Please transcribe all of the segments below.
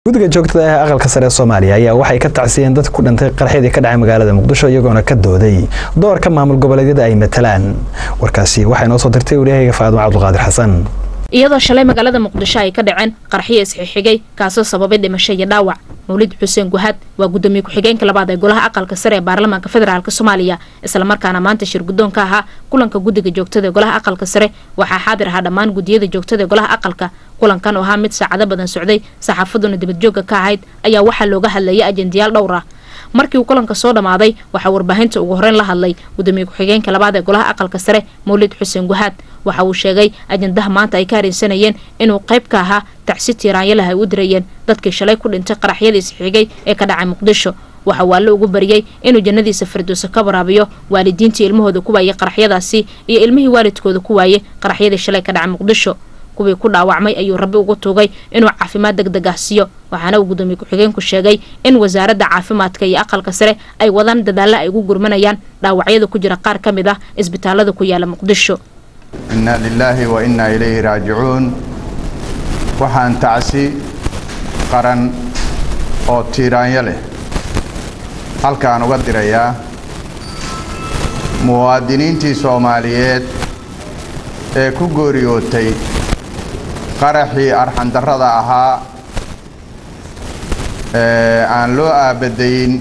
guddiga joogtada ah aqalka sare ee soomaaliya ayaa waxay ka tacsiyeen dadka ku dhintay qarxidii ka dhacay magaalada muqdisho iyagoona ka dooday doorka maamul goboleedyada ay matalaan warkaasi waxay noo soo dirtay waryahayga faadimo cabdulqaadir xasan iyadoo shalay magaalada muqdisho ay ka dhaceen qarxiyo isxixigay kaasoo sababay dhimasho iyo dhaawac mawlid xuseen guhaad waa gudoomiye ku-xigeenka labaad ee golaha aqalka sare ee baarlamaanka federaalk soomaaliya islamarkaana maanta shir guddoon ka ahaa kulanka guddiga joogtada ee golaha aqalka sare waxaa xaadir ahaa dhammaan gudiyada joogtada ee golaha aqalka kulankan oo ahaa mid saacado badan socday saxaafaduna dibadjoogga ka ahayd ayaa waxaa looga hadlayay ajendayaal dhowr ah markii uu kulanka soo dhammaaday waxaa warbaahinta ugu horeyn la hadlay gudoomiye ku-xigeenka labaad ee golaha aqalka sare mawlid xuseen guhaad waxa uu sheegay ajendaha maanta ay ka haraysanayeen inuu qayb ka ahaa tacsi tiiraanyalaha ay u dirayeen dadkii shalay ku dhintay qaraxyadii isxigay ee ka dhacay muqdisho waxa uu alle ugu bariyey inuu jannadiisa firdowso ka waraabiyo waalidiintii ilmahooda ku waayey qaraxyadaasi iyo ilmihii waalidkooda ku waayey qaraxyadii shalay ka dhacay muqdisho kuwii ku dhaawacmay ayuu rabbi ugu tuugay inuu caafimaad deg deg ah siiyo waxaana uu gudoomiye ku-xigeenku sheegay in wasaaradda caafimaadka iyo aqalka sare ay wadaan dadaalla ay ugu gurmanayaan dhaawacyada ku jira qaar ka mid ah isbitaalada ku yaala muqdisho inna lilaahi wa innaa ilayhi raajicuun waxaan tacsi qaran oo tiiraanyo leh halkaan uga dirayaa muwaadiniintii soomaaliyeed ee ku gooriyootay qaraxii arxandarrada ahaa ee aan loo aabadayin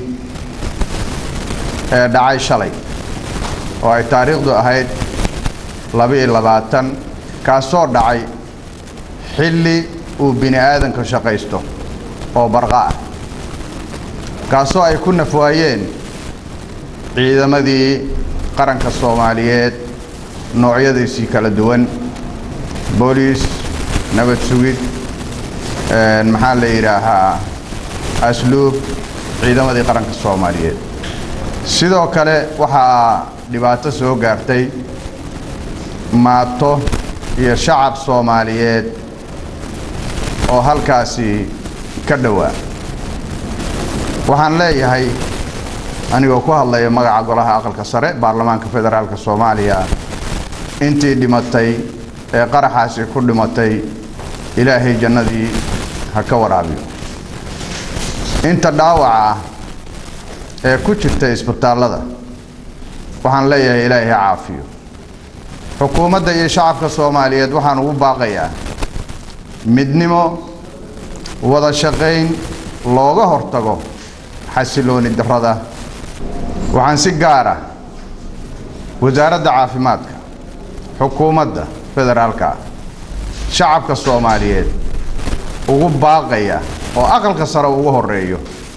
ee dhacay shalay oo ay taariikhdu ahayd laba-iyo labaatan kaasoo dhacay xilli uu bini aadanka shaqaysto oo barqa ah kaasoo ay ku nafwaayeen ciidamadii qaranka soomaaliyeed noocyadiisii kala duwan booliis nabad sugid maxaa la yidhaahaa asluub ciidamadii qaranka soomaaliyeed sidoo kale waxaa dhibaato soo gaartay maato iyo shacab soomaaliyeed oo halkaasi ka dhowaa waxaan leeyahay anigoo ku hadlaya magaca golaha aqalka sare baarlamaanka federaalk soomaaliya intii dhimatay ee qaraxaasi ku dhimatay ilaahay jannadii ha ka waraabiyo inta dhaawaca ah ee ku jirta isbitaallada waxaan leeyahay ilaahay ha caafiyo xukuumadda iyo shacabka soomaaliyeed waxaan ugu baaqayaa midnimo wada shaqayn looga hortago xasilooni darrada waxaan si gaara wasaaradda caafimaadka xukuumadda federaalka ah shacabka soomaaliyeed ugu baaqaya oo aqalka sare ugu horeeyo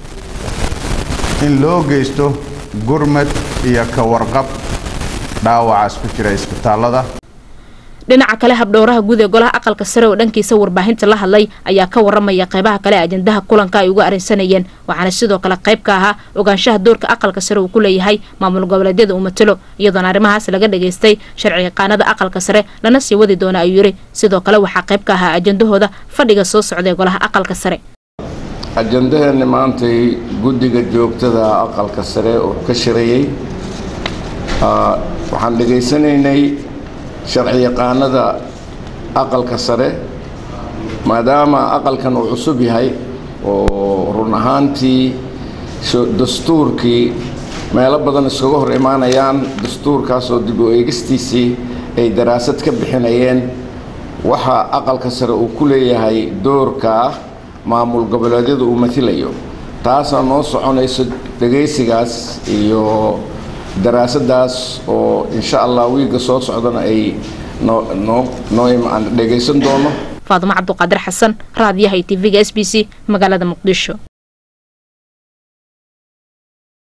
in loo geysto gurmad iyo ka warqab dhaawacaas ku jira isbitaallada dhinaca kale habdhowraha guud ee golaha aqalka sare oo dhankiisa warbaahinta la hadlay ayaa ka waramaya qaybaha kale ajendaha kulanka ay uga arrinsanayeen waxaana sidoo kale qayb ka ahaa ogaanshaha doorka aqalka sare uu ku leeyahay maamul goboleedyada uu matalo iyadoona arrimahaas laga dhageystay sharci yaqaanada aqalka sare lana sii wadi doona ayuu yidhi sidoo kale waxaa qayb ka ahaa ajendahooda fadhiga soo socda ee golaha aqalka sare ajendaheenni maantay guddiga joogtada aqalka sare oo ka shirayey waxaan dhegaysanaynay sharci yaqaanada aqalka sare maadaama aqalkan uu cusub yahay oo run ahaantii dastuurkii meelo badan iskaga hor imaanayaan dastuurkaasoo dib u eegistiisii ay daraasad ka bixinayeen waxa aqalka sare uu ku leeyahay doorka maamul goboleedyada uu matilayo taasaa noo soconayso dhegaysigaas iyo daraasadaas oo insha allah wiigga soo socdana ay noo dhegaysan doono faadimo cabduqaadir xasan raadiyaha iyo tv-ga s b c magaalada muqdisho